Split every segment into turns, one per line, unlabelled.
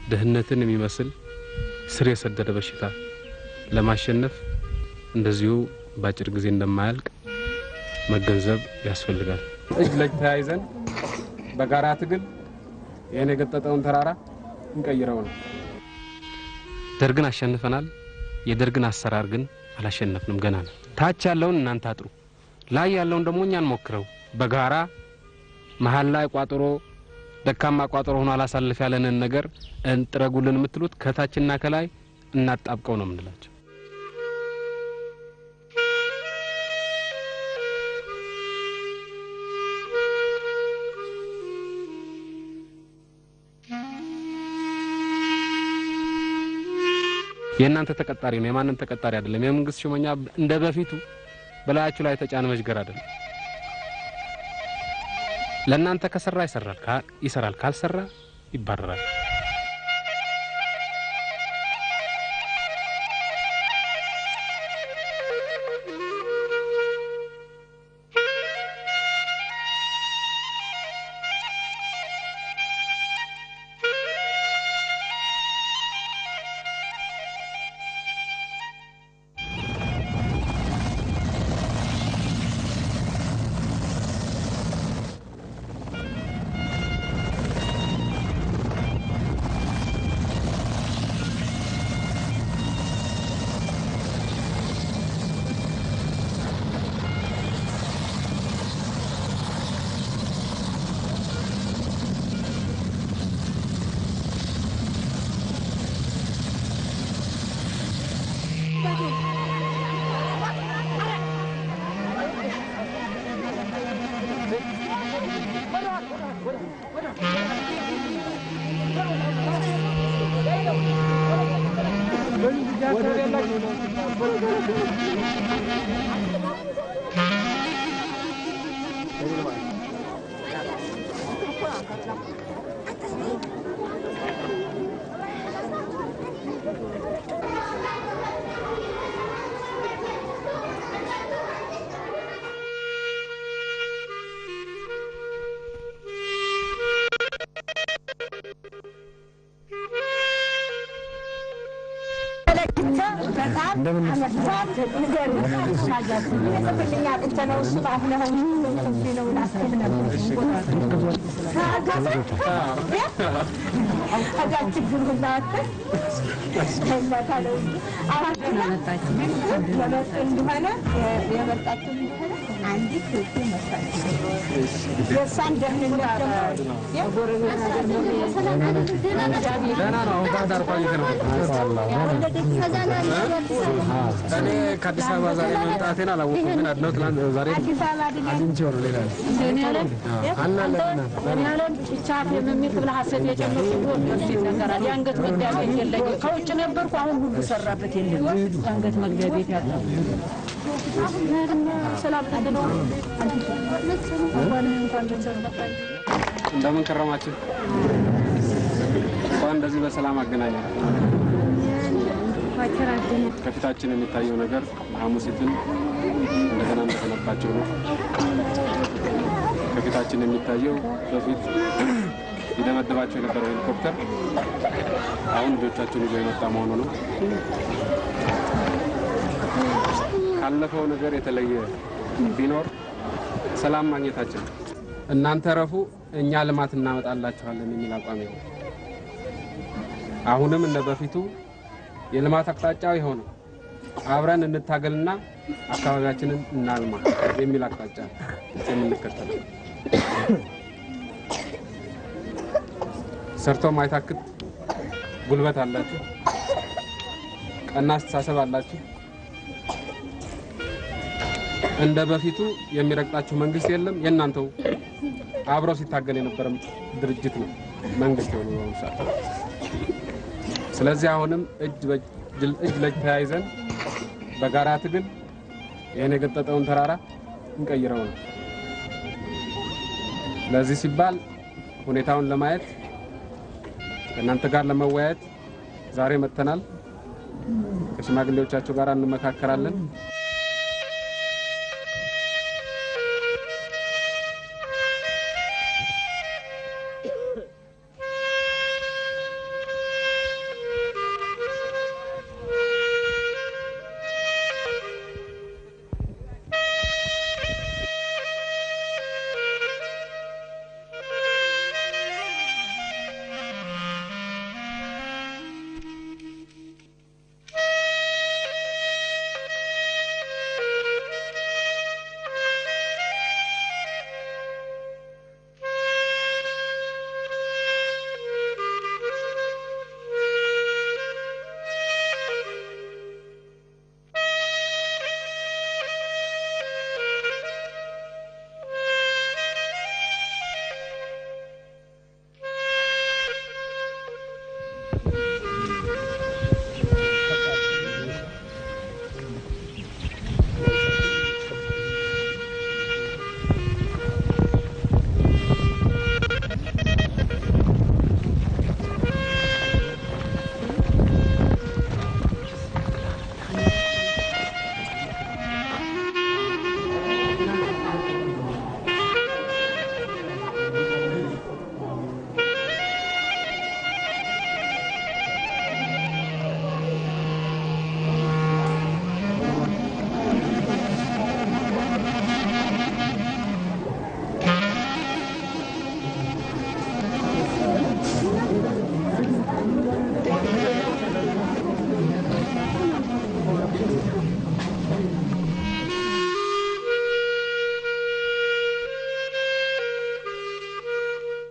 ድህነትን የሚመስል ስር የሰደደ በሽታ ለማሸነፍ እንደዚሁ በአጭር ጊዜ እንደማያልቅ መገንዘብ ያስፈልጋል። እጅ ለእጅ ተያይዘን በጋራ ትግል ይህን የገጠጠውን ተራራ እንቀይረው ነው። ደርግን አሸንፈናል። የደርግን አሰራር ግን አላሸነፍንም፣ ገና ነው። ታች ያለውን እናንተ አጥሩ፣ ላይ ያለውን ደግሞ እኛ እንሞክረው። በጋራ መሀል ላይ ቋጥሮ ደካማ ቋጥሮ ሆኖ አላሳልፍ ያለንን ነገር እንጥረጉልን የምትሉት ከታችና ከላይ እናጣብቀው ነው የምንላቸው። የእናንተ ተቀጣሪ ነው፣ የማንም ተቀጣሪ አይደለም። የመንግስት ሹመኛ እንደ በፊቱ በላያችሁ ላይ የተጫነ መዥገር አይደለም። ለእናንተ ከሰራ ይሰራል፣ ይሰራል፣ ካልሰራ ይባረራል። እኔ ከአዲስ አበባ ዛሬ መምጣቴን አላወኩም፣ ግን አድነው ትናንት ዛሬ አግኝቼው ነው። ሌላ
የአንገት መግቢያ ቤት የለኝም። ከውጭ ነበርኩ። አሁን ሁሉ ሰራበት የለም። የአንገት መግቢያ ቤት ያለ ሰላም ተገዶ
እንደምን ከረማችሁ? እንኳን እንደዚህ በሰላም አገናኘን። ከፊታችን የሚታየው ነገር ሐሙሲትን እንደገና እንደገነባቸው ነው። ከፊታችን የሚታየው በፊት ይደበደባቸው የነበረው ሄሊኮፕተር አሁን ልጆቻቸውን ይዞ የመጣ መሆኑ ነው። ካለፈው ነገር የተለየ ቢኖር ሰላም ማግኘታችን ነው። እናንተ ረፉ፣ እኛ ልማት እናመጣላችኋለን የሚል አቋም ነው። አሁንም እንደ በፊቱ የልማት አቅጣጫው የሆነው አብረን እንታገልና አካባቢያችንን እናልማ የሚል አቅጣጫ የምንከተለው ሰርቶ ማይታክት ጉልበት አላችሁ፣ ቀና አስተሳሰብ አላችሁ። እንደ በፊቱ የሚረግጣችሁ መንግስት የለም። የእናንተው አብሮ ሲታገል የነበረ ድርጅት ነው መንግስት የሆነ በአሁኑ ሰዓት። ስለዚህ አሁንም እጅ ለእጅ ተያይዘን በጋራ ትግል ይህን የገጠጠውን ተራራ እንቀይረው ነው። ለዚህ ሲባል ሁኔታውን ለማየት ከእናንተ ጋር ለመወያየት ዛሬ መጥተናል። ከሽማግሌዎቻቸው ጋር እንመካከራለን።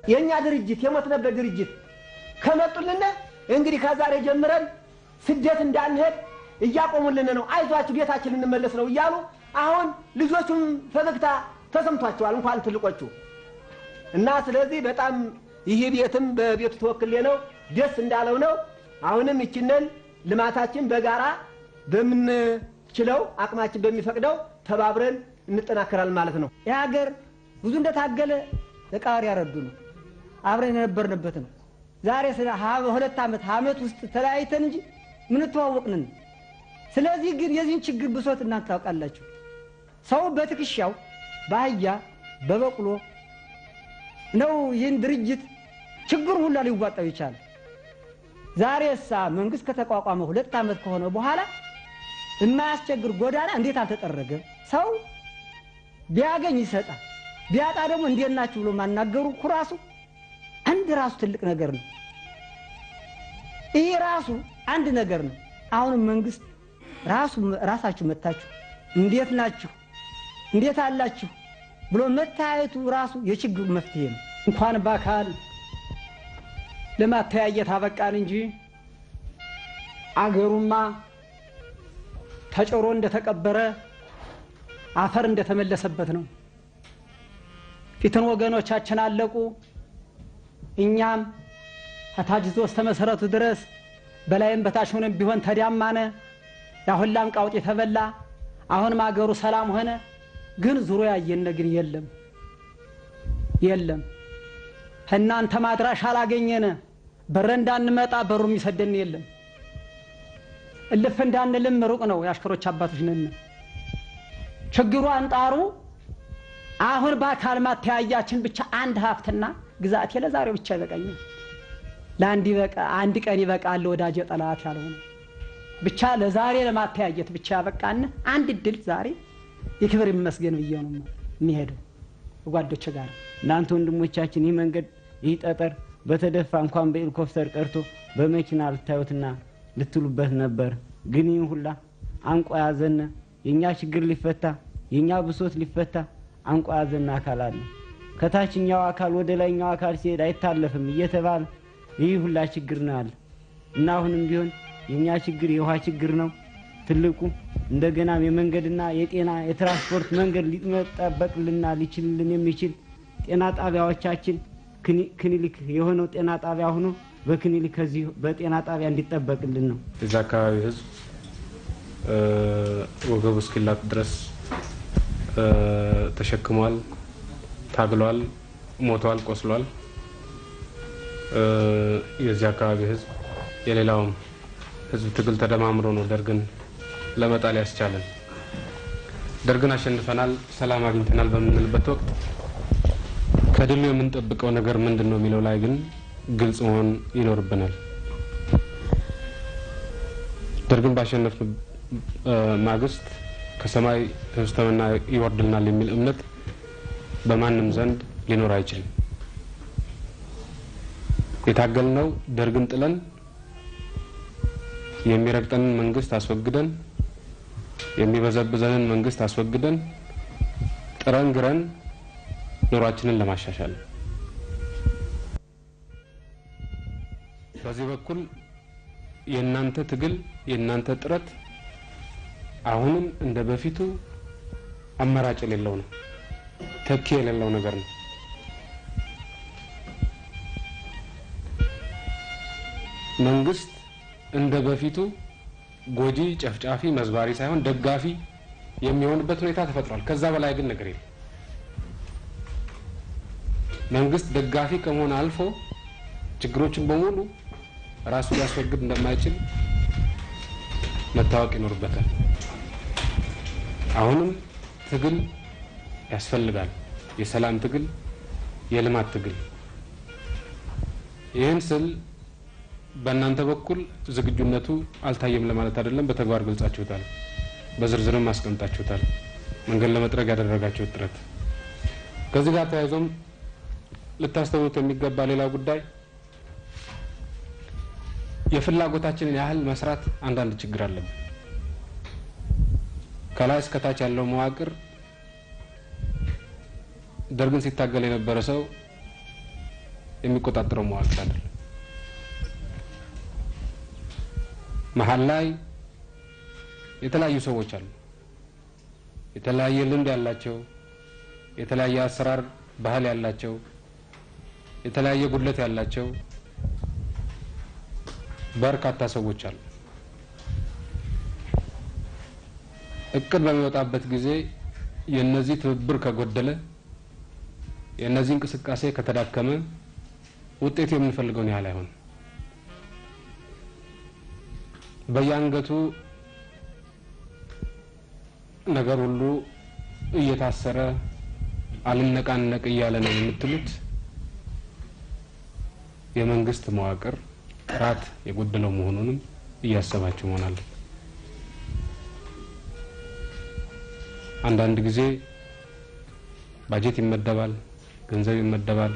የእኛ ድርጅት የሞትነበት ድርጅት ከመጡልን እንግዲህ ከዛሬ ጀምረን ስደት እንዳንሄድ እያቆሙልን ነው። አይዟችሁ ቤታችን ልንመለስ ነው እያሉ አሁን ልጆቹም ፈገግታ ተሰምቷቸዋል፣ እንኳን ትልቆቹ እና ስለዚህ በጣም ይህ ቤትም በቤቱ ተወክሌ ነው ደስ እንዳለው ነው። አሁንም ይችንን ልማታችን በጋራ በምንችለው አቅማችን በሚፈቅደው ተባብረን እንጠናከራለን ማለት ነው።
ይህ ሀገር ብዙ እንደታገለ ተቃዋሪ ያረዱ ነው። አብረን የነበርንበት ነው። ዛሬ ስለ ሁለት ዓመት ዓመት ውስጥ ተለያይተን እንጂ ምንተዋወቅንን። ስለዚህ ግን የዚህን ችግር ብሶት እናንተ ታውቃላችሁ። ሰው በትከሻው በአህያ በበቅሎ ነው ይህን ድርጅት ችግሩ ሁላ ሊዋጣው ይቻላል። ዛሬ እሳ መንግስት ከተቋቋመ ሁለት ዓመት ከሆነ በኋላ የማያስቸግር ጎዳና እንዴት አልተጠረገም? ሰው ቢያገኝ ይሰጣል፣ ቢያጣ ደግሞ እንዴት ናችሁ ብሎ ማናገሩ እኮ ራሱ አንድ ራሱ ትልቅ ነገር ነው። ይህ ራሱ አንድ ነገር ነው። አሁንም መንግስት ራሱ ራሳችሁ መታችሁ እንዴት ናችሁ እንዴት አላችሁ ብሎ መታየቱ ራሱ የችግሩ መፍትሄ ነው።
እንኳን በአካል ለማተያየት አበቃን እንጂ አገሩማ ተጭሮ እንደተቀበረ አፈር እንደተመለሰበት ነው። ፊትን ወገኖቻችን አለቁ። እኛም ከታች ዞ እስከ መሰረቱ ድረስ በላይም በታች ሆነም ቢሆን ተዳማነ። ያሁላም ቃውጥ የተበላ አሁንም አገሩ ሰላም ሆነ። ግን ዙሮ ያየነ ግን የለም የለም። እናንተ ማድራሽ አላገኘነ በረ እንዳንመጣ በሩ የሚሰደን የለም። እልፍ እንዳንልም ሩቅ ነው። የአሽከሮች አባቶች ነን። ችግሩ አንጣሩ አሁን በአካል ማተያያችን ብቻ አንድ ሀብትና ግዛቴ ለዛሬው ብቻ ይበቃኛል። ለአንድ ይበቃ አንድ ቀን ይበቃል ወዳጅ ጠላት ያልሆነ ብቻ ለዛሬ ለማተያየት ብቻ ያበቃን አንድ እድል ዛሬ የክብር ይመስገን ብዬ ነው የሚሄደው ጓዶች ጋር
እናንተ ወንድሞቻችን ይህ መንገድ ይህ ጠጠር በተደፋ እንኳን በሄሊኮፕተር ቀርቶ በመኪና ልታዩትና ልትሉበት ነበር። ግን ይህን ሁላ አንቆ ያዘነ የእኛ ችግር ሊፈታ የእኛ ብሶት ሊፈታ አንቆ ያዘነ አካል አለ። ከታችኛው አካል ወደ ላይኛው አካል ሲሄድ አይታለፍም እየተባለ ይህ ሁላ ችግር ነው አለ እና አሁንም ቢሆን የእኛ ችግር የውሃ ችግር ነው ትልቁ። እንደገናም የመንገድና የጤና የትራንስፖርት መንገድ ሊጠበቅልና ሊችልልን የሚችል ጤና ጣቢያዎቻችን ክሊኒክ የሆነው ጤና ጣቢያ ሆኖ በክሊኒክ ከዚህ በጤና ጣቢያ እንዲጠበቅልን ነው።
የዛ አካባቢ ህዝብ ወገቡ እስኪላጥ ድረስ ተሸክሟል፣ ታግሏል፣ ሞቷል፣ ቆስሏል። የዚህ አካባቢ ህዝብ የሌላውም ህዝብ ትግል ተደማምሮ ነው ደርግን ለመጣል ያስቻለን። ደርግን አሸንፈናል፣ ሰላም አግኝተናል በምንልበት ወቅት ከድሉ የምንጠብቀው ነገር ምንድን ነው የሚለው ላይ ግን ግልጽ መሆን ይኖርብናል። ደርግን ባሸነፍ ማግስት ከሰማይ ህብስተመና ይወርድልናል የሚል እምነት በማንም ዘንድ ሊኖር አይችልም። የታገልነው ደርግን ጥለን የሚረግጠንን መንግስት አስወግደን የሚበዘብዘንን መንግስት አስወግደን ጥረን ግረን ኑሯችንን ለማሻሻል በዚህ በኩል የእናንተ ትግል የእናንተ ጥረት አሁንም እንደ በፊቱ አማራጭ የሌለው ነው፣ ተኪ የሌለው ነገር ነው። መንግስት እንደ በፊቱ ጎጂ፣ ጨፍጫፊ፣ መዝባሪ ሳይሆን ደጋፊ የሚሆንበት ሁኔታ ተፈጥሯል። ከዛ በላይ ግን ነገር የለም። መንግስት ደጋፊ ከመሆን አልፎ ችግሮችን በሙሉ ራሱ ሊያስወግድ እንደማይችል መታወቅ ይኖርበታል። አሁንም ትግል ያስፈልጋል። የሰላም ትግል፣ የልማት ትግል። ይህን ስል በእናንተ በኩል ዝግጁነቱ አልታየም ለማለት አይደለም። በተግባር ገልጻችሁታል፣ በዝርዝርም አስቀምጣችሁታል። መንገድ ለመጥረግ ያደረጋችሁት ጥረት ከዚህ ጋር ተያይዞም ልታስተውሉት የሚገባ ሌላ ጉዳይ የፍላጎታችንን ያህል መስራት አንዳንድ ችግር አለብን። ከላይ እስከታች ያለው መዋቅር ደርግን ሲታገል የነበረ ሰው የሚቆጣጠረው መዋቅር አይደለም። መሀል ላይ የተለያዩ ሰዎች አሉ። የተለያየ ልምድ ያላቸው፣ የተለያየ አሰራር ባህል ያላቸው፣ የተለያየ ጉድለት ያላቸው በርካታ ሰዎች አሉ። እቅድ በሚወጣበት ጊዜ የነዚህ ትብብር ከጎደለ የእነዚህ እንቅስቃሴ ከተዳከመ ውጤቱ የምንፈልገውን ያህል አይሆንም። በየአንገቱ ነገር ሁሉ እየታሰረ አልነቃነቅ እያለ ነው የምትሉት የመንግስት መዋቅር ጥራት የጎደለው መሆኑንም እያሰባችሁ መሆን አለ። አንዳንድ ጊዜ ባጀት ይመደባል፣ ገንዘብ ይመደባል።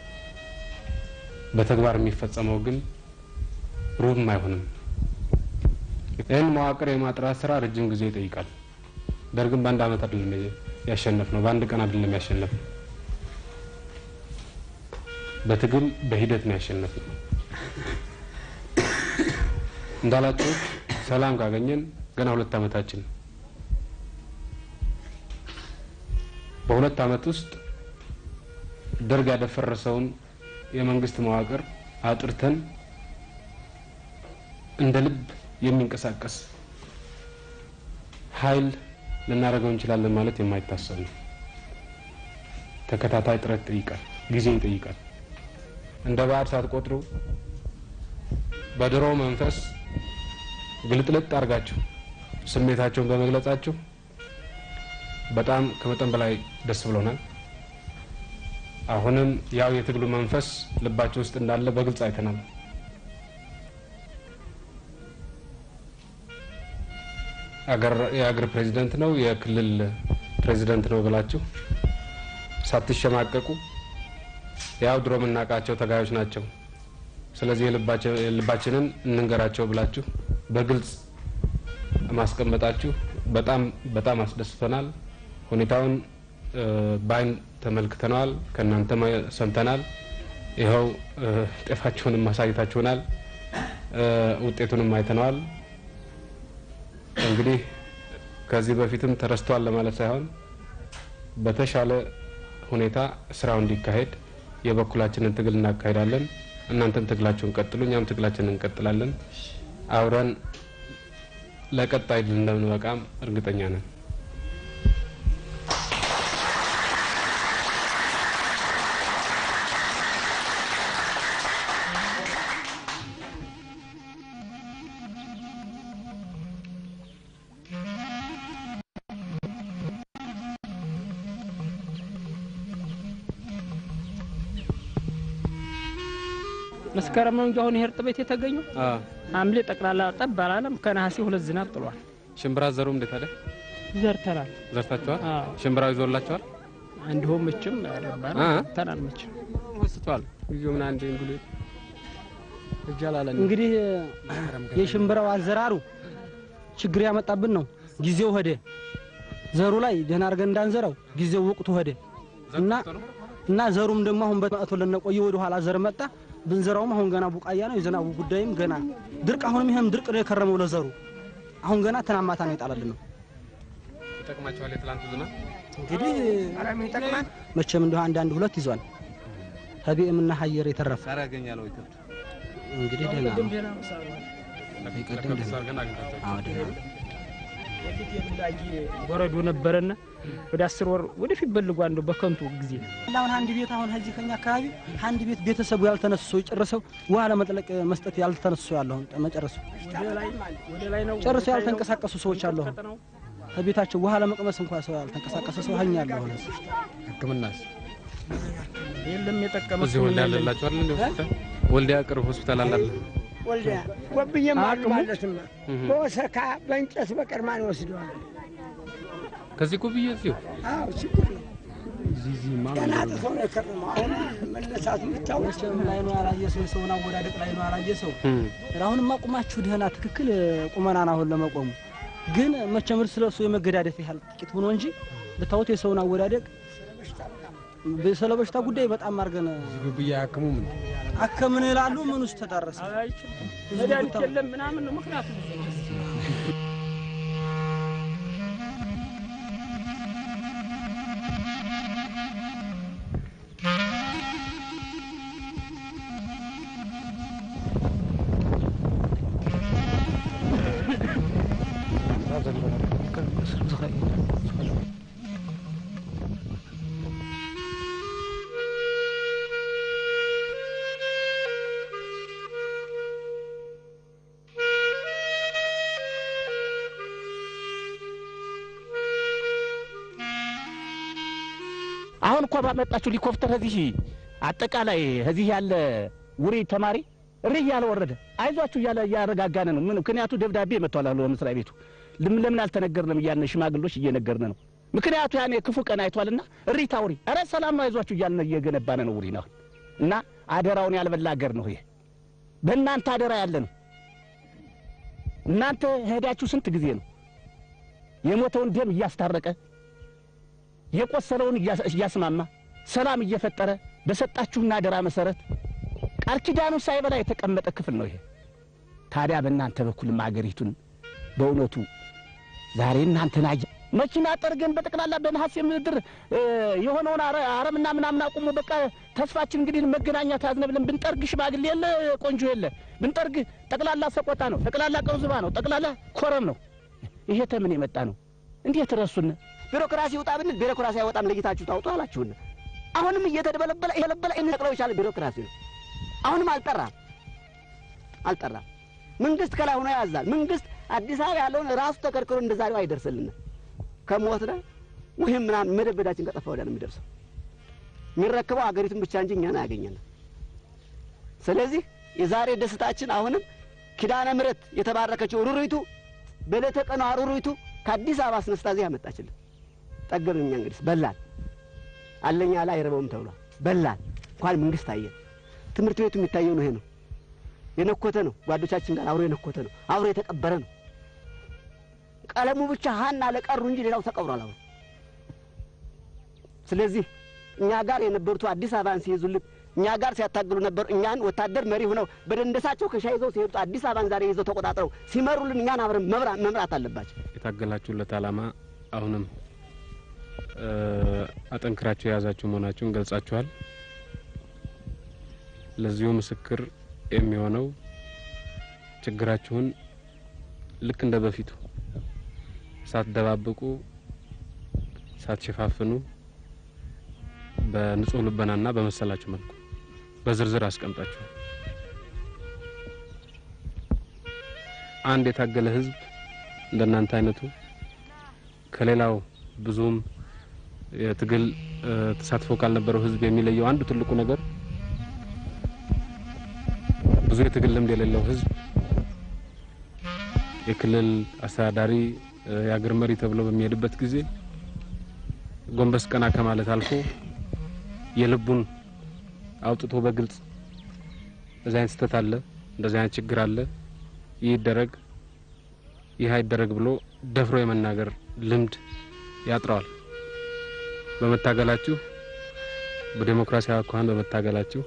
በተግባር የሚፈጸመው ግን ሩብም አይሆንም። ይህን መዋቅር የማጥራት ስራ ረጅም ጊዜ ይጠይቃል። ደርግም በአንድ አመት አይደለም ያሸነፍ ነው፣ በአንድ ቀን አይደለም ያሸነፍ ነው። በትግል በሂደት ነው ያሸነፍ ነው። እንዳላችሁት ሰላም ካገኘን ገና ሁለት አመታችን ነው። በሁለት አመት ውስጥ ደርግ ያደፈረሰውን የመንግስት መዋቅር አጥርተን እንደ ልብ የሚንቀሳቀስ ኃይል ልናደርገው እንችላለን ማለት የማይታሰብ ነው። ተከታታይ ጥረት ይጠይቃል፣ ጊዜ ይጠይቃል። እንደ ባዕድ ሳትቆጥሩ በድሮ መንፈስ ግልጥልጥ አድርጋችሁ ስሜታቸውን በመግለጻችሁ በጣም ከመጠን በላይ ደስ ብሎናል። አሁንም ያው የትግሉ መንፈስ ልባቸው ውስጥ እንዳለ በግልጽ አይተናል። የአገር ፕሬዚደንት ነው የክልል ፕሬዚደንት ነው ብላችሁ ሳትሸማቀቁ ያው ድሮ የምናውቃቸው ተጋዮች ናቸው፣ ስለዚህ የልባችንን እንንገራቸው ብላችሁ በግልጽ ማስቀመጣችሁ በጣም በጣም አስደስቶናል። ሁኔታውን በአይን ተመልክተነዋል፣ ከእናንተ ሰምተናል። ይኸው ጤፋችሁንም ማሳየታችሁናል፣ ውጤቱንም አይተነዋል። እንግዲህ ከዚህ በፊትም ተረስቷል ለማለት ሳይሆን በተሻለ ሁኔታ ስራው እንዲካሄድ የበኩላችንን ትግል እናካሄዳለን። እናንተም ትግላችሁን ቀጥሉ፣ እኛም ትግላችንን እንቀጥላለን። አብረን ለቀጣይ ድል እንደምንበቃም እርግጠኛ ነን።
መስከረም ነው እንጂ አሁን ይሄ እርጥበት የተገኘው ሐምሌ ጠቅላላ ጠብ አላለም። ከነሐሴ ሁለት ዝናብ ጥሏል።
ሽምብራ ዘሩ እንዴት አለ?
ዘርተናል።
ዘርታችኋል?
አዎ
ሽምብራው ይዞላችኋል?
እንዲሁም ምችም ያረባል
አ?
ተናል ምችም
ወስቷል። ልዩ ምን አንዴ እንግሉ እጃላለን
እንግዲህ የሽምብራው አዘራሩ ችግር ያመጣብን ነው። ጊዜው ሄደ። ዘሩ ላይ ደህና አድርገን እንዳንዘራው ጊዜው ወቅቱ ሄደ እና እና ዘሩም ደግሞ አሁን በመጥቶ ለነቆየ ወደ ኋላ ዘር መጣ። ብንዘራውም አሁን ገና ቡቃያ ነው። የዝናቡ ጉዳይም ገና ድርቅ፣ አሁንም ይሄም ድርቅ ነው የከረመው ለዘሩ አሁን ገና ትናማታ ነው የጣለልን ነው።
ይጠቅማችኋል። የትላንቱ ዝናብ
እንግዲህ መቼም እንደው አንድ አንድ ሁለት ይዟል። ከቢኤምና ሀየር የተረፈ
ያገኛል ወይ ከብት
እንግዲህ ደህና ነው።
ለከብት አድርገን አግኝታችኋል።
አዎ ደህና ነው።
በፊት የብላጊ ወረዶ ነበረና ወደ አስር ወር ወደፊት በልጓ እንደው በከንቱ ጊዜ
አሁን አንድ ቤት አሁን ከዚህ ከኛ አካባቢ አንድ ቤት ቤተሰቡ ያልተነሱ ሰው ጨርሰው ውሃ ለመጥለቅ መስጠት ያልተነሱ ሰው ያለው አሁን መጨረሱ
ወደ ላይ ነው
ጨርሰው ያልተንቀሳቀሱ ሰዎች አሉ። አሁን ከቤታቸው ውሃ ለመቅመስ እንኳን ሰው ያልተንቀሳቀሰ ሰው ሀኛ ያለው አሁን
ሕክምናስ
የለም የጠቀመ
እዚህ ወልዲያ አለላችሁ አይደል? እንደ ሆስፒታል ወልዲያ ቅርብ ሆስፒታል አላለ።
ወልዲያ ጎብዬም አሉ ማለትማ በወሰካ በእንጨት በቀር ማን ይወስደዋል?
ከዚህ ጉብዬ እዚሁ
አዎ ችግር ነው። ገና ጥሰው ነው የከረመው። አሁን መነሳቱ ብቻው
መቼም ላይ ነው ያላየ ሰው ሰውን አወዳደቅ ላይ ነው ያላየ ሰው አሁንማ ቁማችሁ ደህና ትክክል ቁመናን አሁን ለመቆሙ ግን መቼም እርስ ለእርሱ የመገዳደፍ ያህል ጥቂት ሆኖ እንጂ ብታዩት የሰውን አወዳደቅ
ስለ በሽታ ጉዳይ በጣም አድርገን
ግብያ ያክሙም
አከምን ይላሉ። ምን ውስጥ ተዳረሰ?
መድኃኒት የለም ምናምን ነው ምክንያቱ
አሁን እኮ ባመጣችሁ ሄሊኮፕተር እዚህ አጠቃላይ እዚህ ያለ ውሪ ተማሪ እሪ እያለ ወረደ። አይዟችሁ እያለ እያረጋጋነ ነው። ምን ምክንያቱ ደብዳቤ መጥቷል አሉ መስሪያ ቤቱ። ለምን ለምን አልተነገርንም እያልን ሽማግሎች እየነገርን ነው። ምክንያቱ ያኔ ክፉ ቀን አይቷልና እሪ ታውሪ፣ ኧረ ሰላም ነው አይዟችሁ እያልን እየገነባነ ነው ውሪ ነው እና አደራውን ያልበላ አገር ነው ይሄ። በእናንተ አደራ ያለ ነው። እናንተ ሄዳችሁ ስንት ጊዜ ነው የሞተውን ደም እያስታረቀ የቆሰለውን እያስማማ ሰላም እየፈጠረ በሰጣችሁና አደራ መሰረት ቃል ኪዳኑ ሳይበላ የተቀመጠ ክፍል ነው ይሄ። ታዲያ በእናንተ በኩልም አገሪቱን በእውነቱ ዛሬ እናንተን አየ መኪና ጠርገን በጠቅላላ በነሐሴ ምድር የሆነውን አረምና ምናምን አቁሞ በቃ ተስፋችን እንግዲህ መገናኛ ታዝነ ብለን ብንጠርግ ሽማግሌ የለ ቆንጆ የለ ብንጠርግ ጠቅላላ ሰቆጣ ነው፣ ጠቅላላ ቀውዝባ ነው፣ ጠቅላላ ኮረም ነው። ይሄ ተምን የመጣ ነው? እንዴት ረሱን?
ቢሮክራሲ ውጣ ብንል ቢሮክራሲ አይወጣም ለይታችሁ ታውጡ አላችሁን። አሁንም እየተደበለበለ የለበለ እንጠቅለው ይቻለ ቢሮክራሲ ነው። አሁንም አልጠራም አልጠራም። መንግስት ከላይ ሆኖ ያዛል። መንግስት አዲስ አበባ ያለውን ራሱ ተከርክሮ እንደ ዛሬው አይደርስልን። ከሞትነ ወይም ምናምን መደበዳችን ከጠፋ ወዲያ ነው የሚደርሰው። የሚረክበው አገሪቱን ብቻ እንጂ እኛን አያገኘንም። ስለዚህ የዛሬ ደስታችን አሁንም ኪዳነ ምሕረት የተባረከችው ሩሩይቱ በዕለተ ቀኗ ሩሩይቱ ከአዲስ አበባ አስነስታ እዚህ ያመጣችልን ጠገብን። እኛ እንግዲህ በላን አለኛ ላይ አይረበውም ተብሏል። በላን እንኳን መንግስት አየን። ትምህርት ቤቱ የሚታየው ነው። ይሄ ነው የነኮተ ነው። ጓዶቻችን ጋር አብሮ የነኮተ ነው። አብሮ የተቀበረ ነው። ቀለሙ ብቻ ሀና ለቀሩ እንጂ ሌላው ተቀብሯል አብሮ። ስለዚህ እኛ ጋር የነበሩት አዲስ አበባን ሲይዙልን እኛ ጋር ሲያታግሉ ነበሩ። እኛን ወታደር መሪ ሆነው በደንደሳቸው ከሻ ይዘው ሲሄዱት አዲስ አበባን ዛሬ ይዘው ተቆጣጥረው ሲመሩልን እኛን አብረን መምራት አለባቸው።
የታገላችሁለት ዓላማ አሁንም አጠንክራችሁ የያዛችሁ መሆናችሁን ገልጻችኋል። ለዚሁ ምስክር የሚሆነው ችግራችሁን ልክ እንደ በፊቱ ሳትደባብቁ ሳትሸፋፍኑ በንጹህ ልበናና በመሰላችሁ መልኩ በዝርዝር አስቀምጣችኋል። አንድ የታገለ ህዝብ እንደናንተ አይነቱ ከሌላው ብዙም የትግል ተሳትፎ ካልነበረው ህዝብ የሚለየው አንዱ ትልቁ ነገር ብዙ የትግል ልምድ የሌለው ህዝብ የክልል አስተዳዳሪ የአገር መሪ ተብሎ በሚሄድበት ጊዜ ጎንበስ ቀና ከማለት አልፎ የልቡን አውጥቶ በግልጽ እንደዚህ አይነት ስህተት አለ፣ እንደዚህ አይነት ችግር አለ፣ ይህ ይደረግ፣ ይህ አይደረግ ብሎ ደፍሮ የመናገር ልምድ ያጥረዋል። በመታገላችሁ በዴሞክራሲያዊ አኳኋን በመታገላችሁ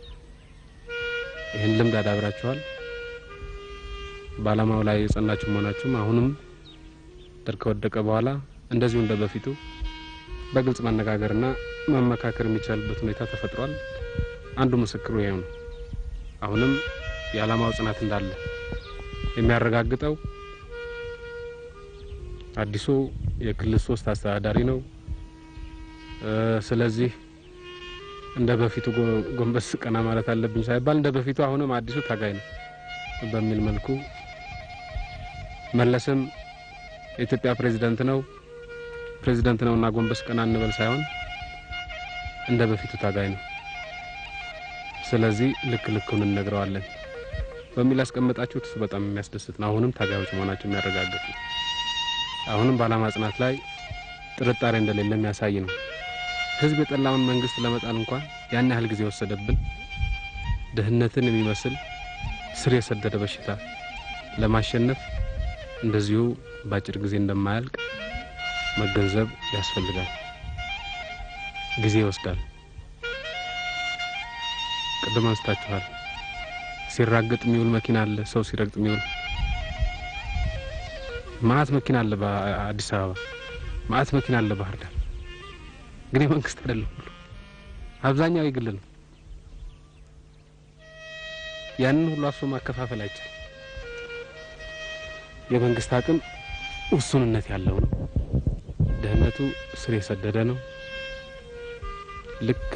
ይህን ልምድ አዳብራችኋል። በዓላማው ላይ የጸናችሁ መሆናችሁም አሁንም ደርግ ከወደቀ በኋላ እንደዚሁ እንደ በፊቱ በግልጽ መነጋገርና መመካከር የሚቻልበት ሁኔታ ተፈጥሯል። አንዱ ምስክሩ ይሄው ነው። አሁንም የዓላማው ጽናት እንዳለ የሚያረጋግጠው አዲሱ የክልል ሶስት አስተዳዳሪ ነው። ስለዚህ እንደ በፊቱ ጎንበስ ቀና ማለት አለብኝ ሳይባል እንደ በፊቱ አሁንም አዲሱ ታጋይ ነው በሚል መልኩ መለስም የኢትዮጵያ ፕሬዝዳንት ነው ፕሬዝዳንት ነውና ጎንበስ ቀና እንበል ሳይሆን እንደ በፊቱ ታጋይ ነው። ስለዚህ ልክ ልኩን እንነግረዋለን በሚል ያስቀመጣችሁት እሱ በጣም የሚያስደስት ነው። አሁንም ታጋዮች መሆናቸው የሚያረጋግጥ ነው። አሁንም በዓላማ ጽናት ላይ ጥርጣሬ እንደሌለ የሚያሳይ ነው። ህዝብ የጠላውን መንግስት ለመጣል እንኳን ያን ያህል ጊዜ ወሰደብን። ድህነትን የሚመስል ስር የሰደደ በሽታ ለማሸነፍ እንደዚሁ በአጭር ጊዜ እንደማያልቅ መገንዘብ ያስፈልጋል። ጊዜ ይወስዳል። ቅድም አንስታችኋል። ሲራገጥ የሚውል መኪና አለ፣ ሰው ሲረግጥ የሚውል ማአት መኪና አለ። በአዲስ አበባ ማአት መኪና አለ። ባህር ዳር እንግዲህ መንግስት አይደለም ሁሉ አብዛኛው የግል ነው። ያንን ሁሉ አፍሶ ማከፋፈል አይቻልም። የመንግስት አቅም ውሱንነት ያለው ነው። ድህነቱ ስር የሰደደ ነው። ልክ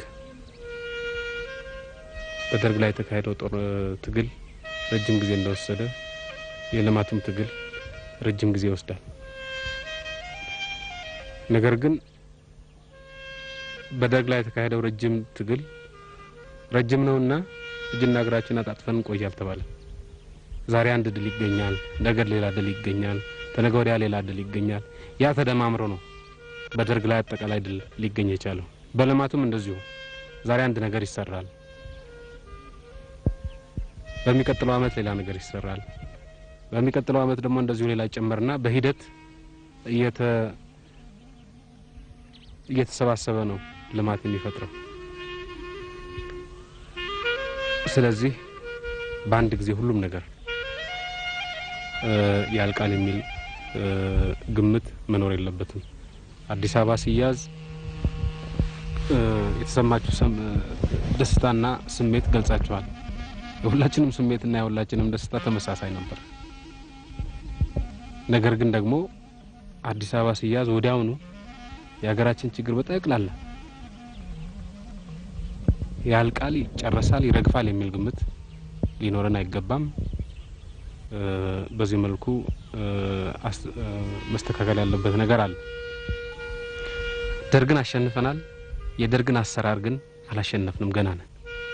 በደርግ ላይ የተካሄደው ጦር ትግል ረጅም ጊዜ እንደወሰደ የልማቱም ትግል ረጅም ጊዜ ይወስዳል። ነገር ግን በደርግ ላይ የተካሄደው ረጅም ትግል ረጅም ነውና እጅና እግራችን አጣጥፈን እንቆይ አልተባለም። ዛሬ አንድ ድል ይገኛል፣ ነገ ሌላ ድል ይገኛል፣ ተነገ ወዲያ ሌላ ድል ይገኛል። ያ ተደማምሮ ነው በደርግ ላይ አጠቃላይ ድል ሊገኝ የቻለው። በልማቱም እንደዚሁ ዛሬ አንድ ነገር ይሰራል፣ በሚቀጥለው አመት ሌላ ነገር ይሰራል፣ በሚቀጥለው አመት ደግሞ እንደዚሁ ሌላ ይጨመርና በሂደት እየተ እየተሰባሰበ ነው ልማት የሚፈጥረው። ስለዚህ በአንድ ጊዜ ሁሉም ነገር ያልቃል የሚል ግምት መኖር የለበትም። አዲስ አበባ ሲያዝ የተሰማችሁ ደስታና ስሜት ገልጻችኋል። የሁላችንም ስሜትና የሁላችንም ደስታ ተመሳሳይ ነበር። ነገር ግን ደግሞ አዲስ አበባ ሲያዝ ወዲያውኑ የሀገራችን ችግር በጠቅላላ ያልቃል፣ ይጨረሳል፣ ይረግፋል የሚል ግምት ሊኖረን አይገባም። በዚህ መልኩ መስተካከል ያለበት ነገር አለ። ደርግን አሸንፈናል። የደርግን አሰራር ግን አላሸነፍንም፣ ገና ነን።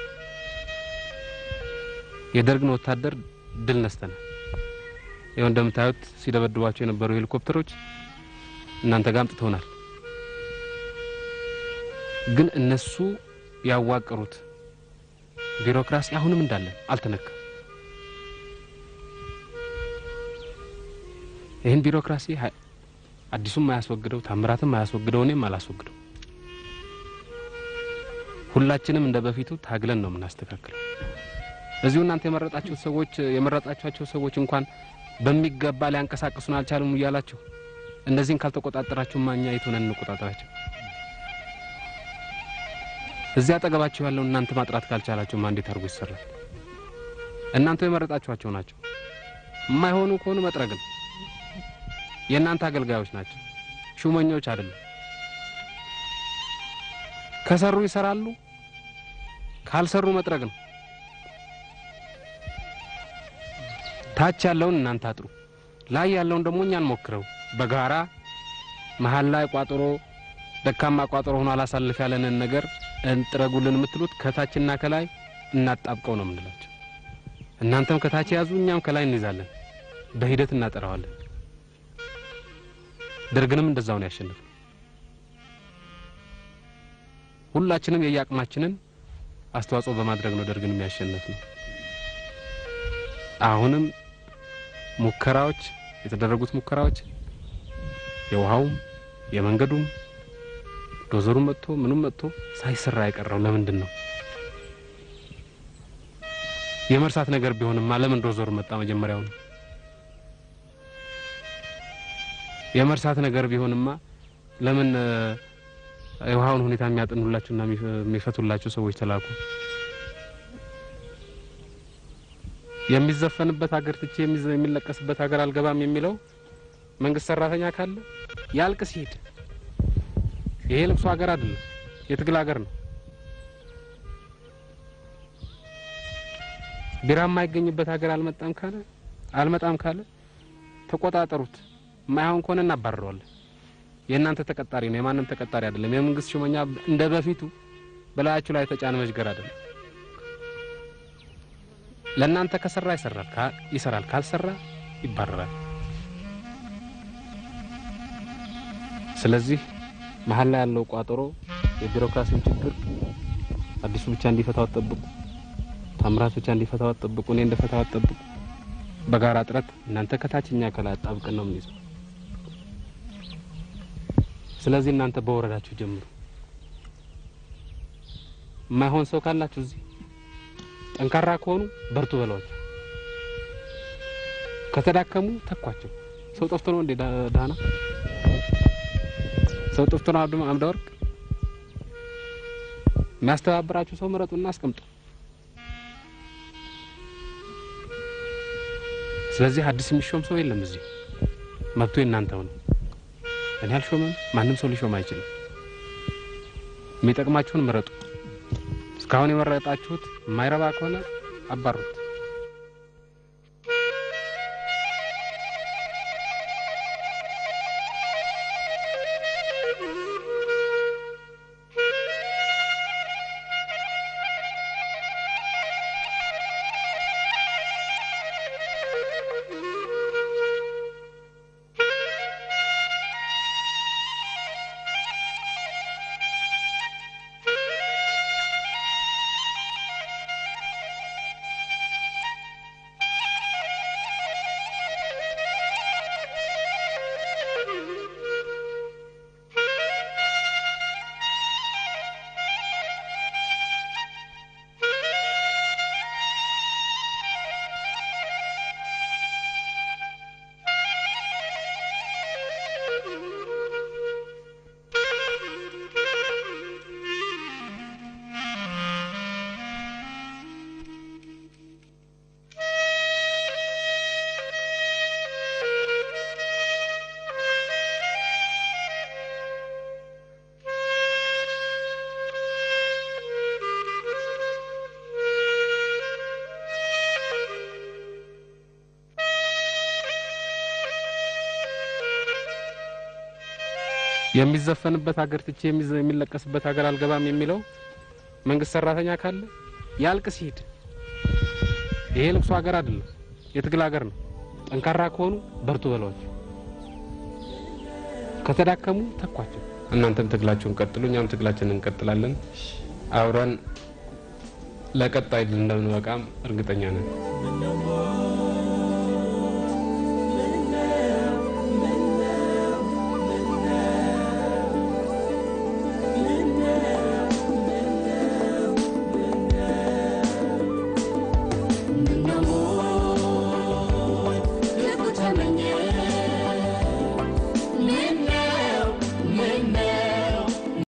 የደርግን ወታደር ድል ነስተናል። ይኸው እንደምታዩት ሲደበድቧቸው የነበሩ ሄሊኮፕተሮች እናንተ ጋር አምጥተውናል። ግን እነሱ ያዋቀሩት ቢሮክራሲ አሁንም እንዳለን አልተነካም። ይህን ቢሮክራሲ አዲሱም አያስወግደው፣ ታምራትም አያስወግደው፣ እኔም አላስወግደው። ሁላችንም እንደ በፊቱ ታግለን ነው የምናስተካክለው። እዚሁ እናንተ የመረጣችሁት ሰዎች የመረጣችኋቸው ሰዎች እንኳን በሚገባ ሊያንቀሳቅሱን አልቻሉም እያላችሁ እነዚህን ካልተቆጣጠራችሁ ማኛ የት ሆነን እንቆጣጠራቸው? እዚያ አጠገባችሁ ያለው እናንተ ማጥራት ካልቻላችሁ ማ እንዴት አድርጎ ይሰራል? እናንተ የመረጣችኋቸው ናቸው። የማይሆኑ ከሆኑ መጥረግ ነው። የእናንተ አገልጋዮች ናቸው፣ ሹመኞች አይደሉም። ከሰሩ ይሰራሉ፣ ካልሰሩ መጥረግ ነው። ታች ያለውን እናንተ አጥሩ፣ ላይ ያለውን ደግሞ እኛን ሞክረው በጋራ መሀል ላይ ቋጥሮ ደካማ ቋጥሮ ሆኖ አላሳልፍ ያለንን ነገር እንጥረጉልን የምትሉት ከታችና ከላይ እናጣብቀው ነው የምንላቸው። እናንተም ከታች ያዙ፣ እኛም ከላይ እንይዛለን። በሂደት እናጠራዋለን። ደርግንም እንደዛው ነው ያሸነፈው። ሁላችንም የየአቅማችንን አስተዋጽኦ በማድረግ ነው ደርግንም ያሸነፍ ነው። አሁንም ሙከራዎች የተደረጉት ሙከራዎች የውሃውም የመንገዱም ዶዘሩ መጥቶ ምንም መጥቶ ሳይሰራ የቀረው ለምንድን ነው? የመርሳት ነገር ቢሆንማ ለምን ዶዘሩ መጣ መጀመሪያው ነው? የመርሳት ነገር ቢሆንማ ለምን የውሃውን ሁኔታ የሚያጠኑላችሁና የሚፈቱላችሁ ሰዎች ተላኩ? የሚዘፈንበት ሀገር ትቼ የሚለቀስበት ሀገር አልገባም የሚለው መንግስት ሰራተኛ ካለ ያልቅስ ይሄድ። ይሄ ልብሱ ሀገር አይደለም፣ የትግል ሀገር ነው። ቢራ የማይገኝበት ሀገር አልመጣም ካለ አልመጣም ካለ ተቆጣጠሩት። የማይሆን ከሆነ እናባርረዋለን። የእናንተ ተቀጣሪ ነው፣ የማንም ተቀጣሪ አይደለም። የመንግስት ሹመኛ እንደ በፊቱ በላያችሁ ላይ የተጫነ መዥገር አይደለም። ለእናንተ ከሰራ ይሰራል፣ ይሰራል፣ ካልሰራ ይባረራል። ስለዚህ መሀል ላይ ያለው ቋጠሮ የቢሮክራሲውን ችግር አዲሱ ብቻ እንዲፈታው አትጠብቁ። ታምራት ብቻ እንዲፈታው አትጠብቁ። እኔ እንደፈታው አትጠብቁ። በጋራ ጥረት እናንተ ከታችኛ ከላይ አጣብቀን ነው የምንይዘው። ስለዚህ እናንተ በወረዳችሁ ጀምሩ። የማይሆን ሰው ካላችሁ እዚህ ጠንካራ ከሆኑ በርቱ በሏቸው። ከተዳከሙ ተኳቸው። ሰው ጠፍቶ ነው እንዴ ዳ- ዳና? ሰው ጠፍቶ ነው አብዱ አምደ ወርቅ? የሚያስተባብራችሁ ሰው ምረጡና አስቀምጡ። ስለዚህ አዲስ የሚሾም ሰው የለም እዚህ። መብቱ የእናንተው ነው። እኔ አልሾምም፣ ማንም ሰው ሊሾም አይችልም። የሚጠቅማችሁን ምረጡ። እስካሁን የመረጣችሁት የማይረባ ከሆነ አባሩት። የሚዘፈንበት ሀገር ትቼ የሚዘ- የሚለቀስበት ሀገር አልገባም የሚለው መንግስት ሰራተኛ ካለ ያልቅስ ይሂድ። ይሄ ልቅሶ ሀገር አይደለም፣ የትግል ሀገር ነው። ጠንካራ ከሆኑ በርቱ በሏቸው። ከተዳከሙ ተኳቸው። እናንተም ትግላችሁን ቀጥሉ፣ እኛም ትግላችንን እንቀጥላለን። አብረን ለቀጣይ ድል እንደምንበቃም እርግጠኛ ነን።